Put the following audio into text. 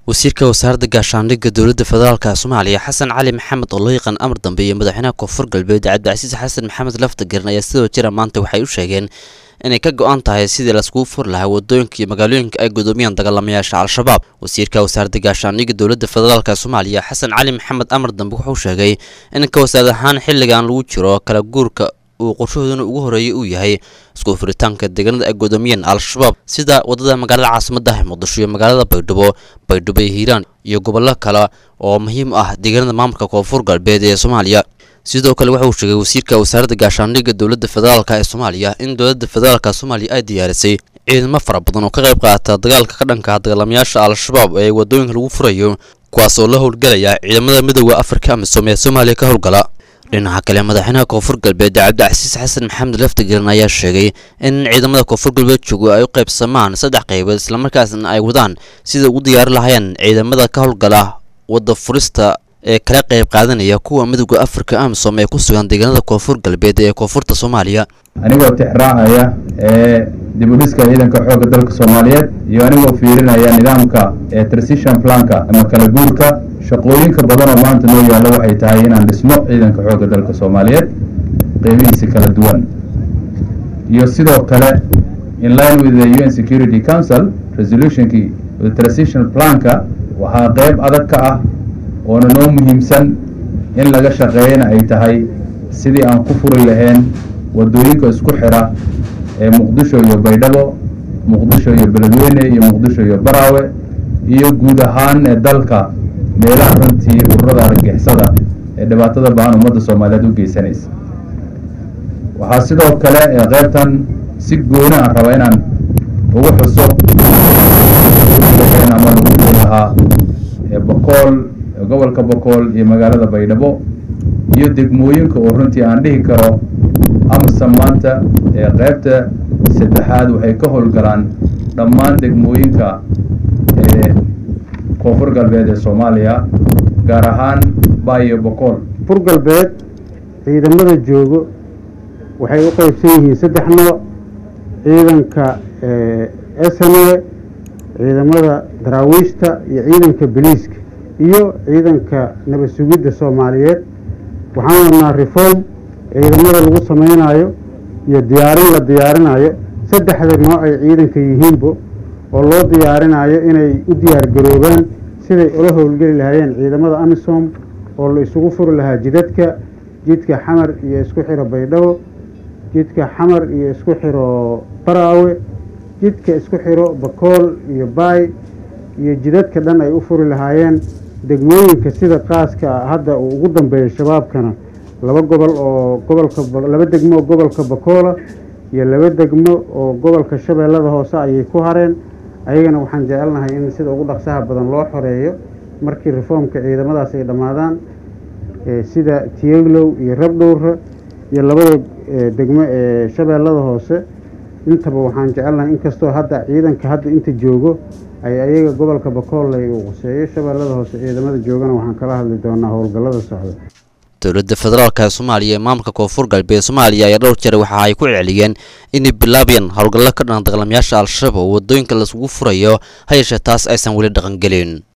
wasiirka wasaaradda gaashaandhigga dowladda federaalka soomaaliya xasan cali maxamed oo loo yaqaan amar dambe iyo madaxweynaha koonfur galbeed cabdicasiis xasan maxamed laftagerin ayaa sidoo jira maanta waxay u sheegeen inay ka go-an tahay sidii laiskugu furi lahaa wadooyinka iyo magaalooyinka ay gudoomiyaan dagaalamayaasha al-shabaab wasiirka wasaaradda gaashaandhigga dowladda federaalk soomaaliya xasan cali maxamed amar dambe wuxuu sheegay in ka wasaarad ahaan xilligan lagu jiro kala guurka uu qorshahooduna ugu horeeyay uu yahay isku furitaanka deegaanada ay gudoomiyeen al-shabaab sida wadada magaalada caasimadda muqdisho iyo magaalada baydhabo baydhabo iyo hiiraan iyo gobollo kale oo muhiim ah deegaanada maamulka koonfur galbeed ee soomaaliya sidoo kale waxa uu sheegay wasiirka wasaaradda gaashaandhigga dowladda federaalk ee soomaaliya in dowladda federaalka soomaaliya ay diyaarisay ciidamo fara badan oo ka qayb qaata dagaalka ka dhanka dagaalamayaasha al-shabaab ee wadooyinka lagu furayo kuwaas oo la howlgelaya ciidamada midooda afrika amisom ee soomaaliya ka howlgala dhinaca kale madaxweynaha koonfur galbeed cabdicasiis xasan maxamed laftagerin ayaa sheegay in ciidamada koonfur galbeed joogo ay u qaybsamaan saddex qaybood islamarkaasna ay wadaan sida ugu diyaari lahaayeen ciidamada ka howlgala wadda furista ee kala qayb qaadanaya kuwa midooda afrika amisom ee ku sugan deegaanada koonfur galbeed ee koonfurta soomaaliya anigoo tixraacaya ee dibudhiska ciidanka xoogga dalka soomaaliyeed iyo anigoo fiirinaya nidaamka ee transition planka ama kala guurka shaqooyinka badan oo maanta noo yaalla waxay tahay inaan dhisno ciidanka xoogga dalka soomaaliyeed qeybihiisa kala duwan iyo sidoo kale in line with the un security council resolutionkii the transition planka waxaa qeyb adag ka ah oona noo muhiimsan in laga shaqeeyana ay tahay sidii aan ku furi lahayn wadooyinka isku xira ee muqdisho iyo baydhabo muqdisho iyo beledweyne iyo muqdisho iyo baraawe iyo guud ahaan ee dalka meelaha runtii ururada argagixisada ee dhibaatada baan ummadda soomaaliyeed u geysanaysa waxaa sidoo kale ee qaybtan si gooni aan raba inaan ugu xuso ama lagu furi lahaa ee bokool gobolka bokool iyo magaalada baydhabo iyo degmooyinka oo runtii aan dhihi karo amasa maanta ee qaybta saddexaad waxay ka howlgalaan dhammaan degmooyinka ee koonfur galbeed ee soomaaliya gaar ahaan baayo bokool koonfur galbeed ciidamada joogo waxay u qeybsan yihiin saddex nooc ciidanka sne ciidamada daraawiishta iyo ciidanka boliiska iyo ciidanka nabad sugidda soomaaliyeed waxaan wadnaa reform ciidamada lagu samaynayo iyo diyaarin la diyaarinayo saddexda nooc ay ciidanka yihiinbo oo loo diyaarinayo inay u diyaargaroobaan siday ula howlgeli lahaayeen ciidamada amisom oo la isugu furi lahaa jidadka jidka xamar iyo isku xiro baydhabo jidka xamar iyo isku xiro baraawe jidka isku xiro bakool iyo baay iyo jidadka dhan ay u furi lahaayeen degmooyinka sida qaaska hadda uu ugu dambeeyo shabaabkana laba gobol oo gobolka laba degmo oo gobolka bakoola iyo laba degmo oo gobolka shabeellada hoose ayay ku hareen ayagana waxaan jecelnahay in sida ugu dhaqsaha badan loo xoreeyo markii reformka ciidamadaas ay dhammaadaan sida tiyeglow iyo rabdhowra iyo labada degmo ee shabeellada hoose intaba waxaan jecelnahay inkastoo hadda ciidanka hadda inta joogo ay ayaga gobolka bakoolay uu quseeyo shabeellada hoose ciidamada joogana waxaan kala hadli doonaa howlgallada socda dowladda federaalk ee soomaaliya ee maamulka koonfur galbeed soomaaliya ayaa dhowr jeer waxa ay ku celceliyeen inay bilaabayaan howlgallo ka dhan dagaalamayaasha al-shabaab oo wadooyinka laisugu furayo ha yeeshee taas aysan weli dhaqangelin